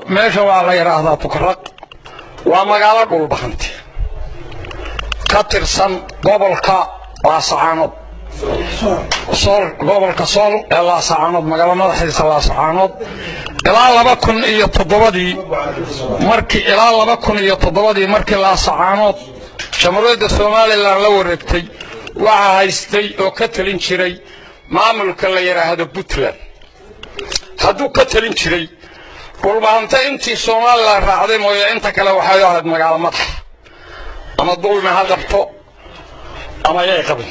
meesha waa la yidhaahdaa tukaraq waa magaalo dhulbahanti ka tirsan gobolka laasacaanood sool gobolka sool ee laasacaanood magaalo madaxiisa laasacaanood ilaa laba kun iyo toddobadii markii ilaa laba kun iyo toddobadii markii laasacaanood jamhuuriyadda somalilan la wareegtay waxaa haystay oo ka talin jiray maamulka la yidhaahdo puntland hadduu ka talin jiray dhulbahanta intii somalilan raacday mooye inta kale waxay ahayd magaalo madax ama dulmi ha qabto ama yay qabin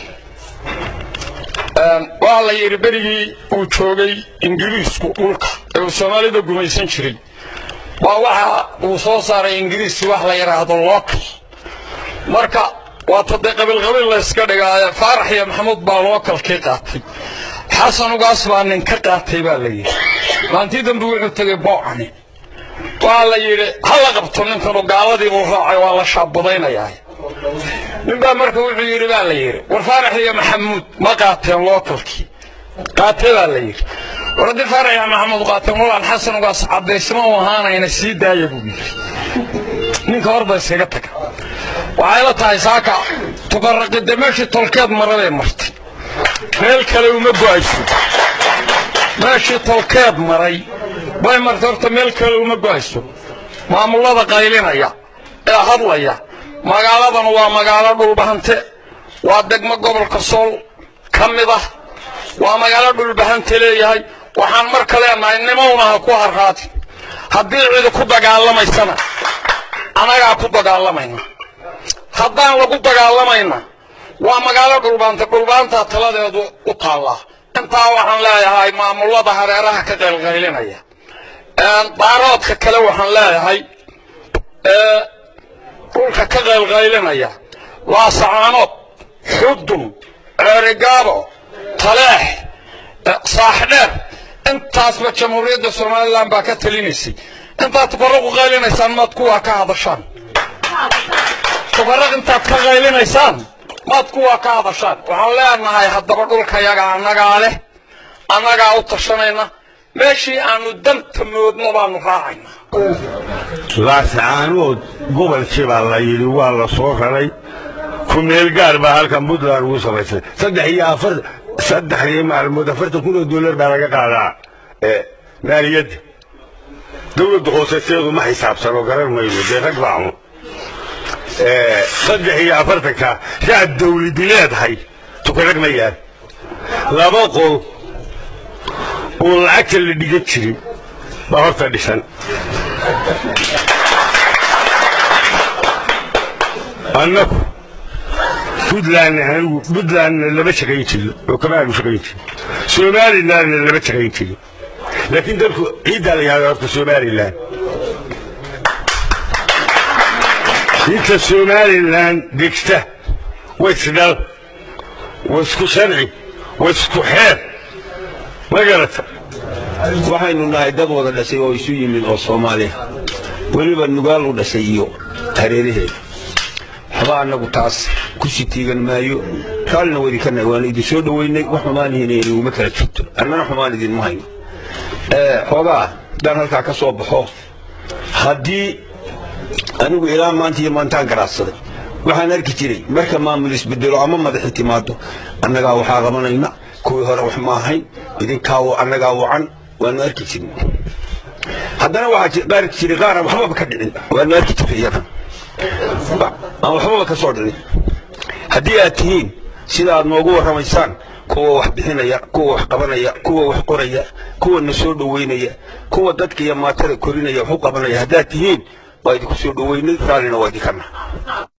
waa la yidhi berigii uu joogay ingiriisku dhulka ee uu soomaalida gumaysan jiray waa waxa uu soo saaray ingiriisi wax la yidhaahdo local marka waata dee qabiilqabiil la yska dhigaaye faarax iyo maxamuud baa lookalkii qaatay xasan ugaas baa nin ka qaatay baa la yidhi maantii dambe wuxuu tegey boocani waa la yidhi ha la qabto ninkanu gaaladii buu raacay waa la shaabudaynayaa nin baa marka wuxuu yidhi baa la yidhi war faarax iyo maxamuud ma qaateen lookalkii qaatee baa la yidhi war haddii faarax iyo maxamuud qaateen walaan xasan ugaas caddaysma u ahaanayna sii daaya buu yidhi ninka horba iskaga taga waxay la tahay saaka tuqaraqide meeshii tolkeed marabay martay meel kale uma go'ayso meeshii tolkeed maray bay martay horta meel kale uma go'ayso maamullada qaylinaya ee hadlaya magaaladan waa magaalo dhulbahante waa degmo gobolka sool ka mid ah waa magaalo dhulbahante leeyahay waxaan marka leenahay nimownaha ku harraadi haddii cidi ku dagaalamaysana annagaa ku dagaalamayna haddaan lagu dagaalamayna waa magaalo dhulbaanta dhulbaantaa taladeedu u taallaa intaa waxaan leeyahay maamullada hareeraha ka qaylqaylinaya daaroodka kale waxaan leeyahay dhulka ka qaylqaylinaya laasacaanood xudun ceerigaabo taleex saaxdheer intaasba jamhuuriyadda somalilan baa ka talinaysay intaad tufaraqu qaylinaysaan maad kuwaa ka hadashaan tufaraq intaad ka qaylinaysaan maad kuwaa ka hadashaan waxaan leenahay haddaba dhulkayaga annagaa leh annagaa u tashanayna meeshii aanu danta moodno baanu raacayna laasacaanood gobolkii baa la yidhi waa la soo raray ku meel gaar baa halkan puntland ugu samaysay saddex iyo afar saddexdii maalmood afartan kun oo dollar baa laga qaadaa maaliyadda dowladda hooseteedu ma xisaabsano garan mayno dee rag baamu saddex iyo afartanka raad dawladi leedahay tukarag ma yaal laba qol oo lacagta la dhigan jirin baa horta dhisan annagu puntlandna anigu puntlandna lama shaqayn jirin oo kama aanu shaqayn jirin somalilandna lama shaqayn jirin laakiin dalku ciiddaa la yahada horta somalilan inta somalilan degta waa isdhal waa isku sharci waa isku xeer ma garata waxaynu nahay dad wada dhashay oo isu yimid oo soomaaliya weliba nugaal u dhashay iyo hareeraheeda waxba annagu taas ku sii tiigan maayo raallina wadi ka nahay waanu idin soo dhoweynay wax xumaanihiina inuguma kala jirto annana xumaan idinma hayno xoogaa haddaan halkaa ka soo baxo haddii anigu ilaa maanta iyo maantaan garaadsaday waxaan arki jiray marka maamul isbedelo ama madaxi timaado annagaa waxaa qabanayna kuwii hore wax ma ahayn idinkaa annagaa wacan waanu arki jirnay haddana waxaa arki jiray qaar aan waxbaba ka dhicin waanu arki jiray iyadan aan waxbaba ka soo dhicin haddii aad tihiin sida aad noogu warramaysaan kuwa wax bixinaya kuwa wax qabanaya kuwa wax qoraya kuwa na soo dhoweynaya kuwa dadka iyo maatada korinaya wax u qabanaya haddaad tihiin waa idinku soo dhoweynay raallina waa idinkana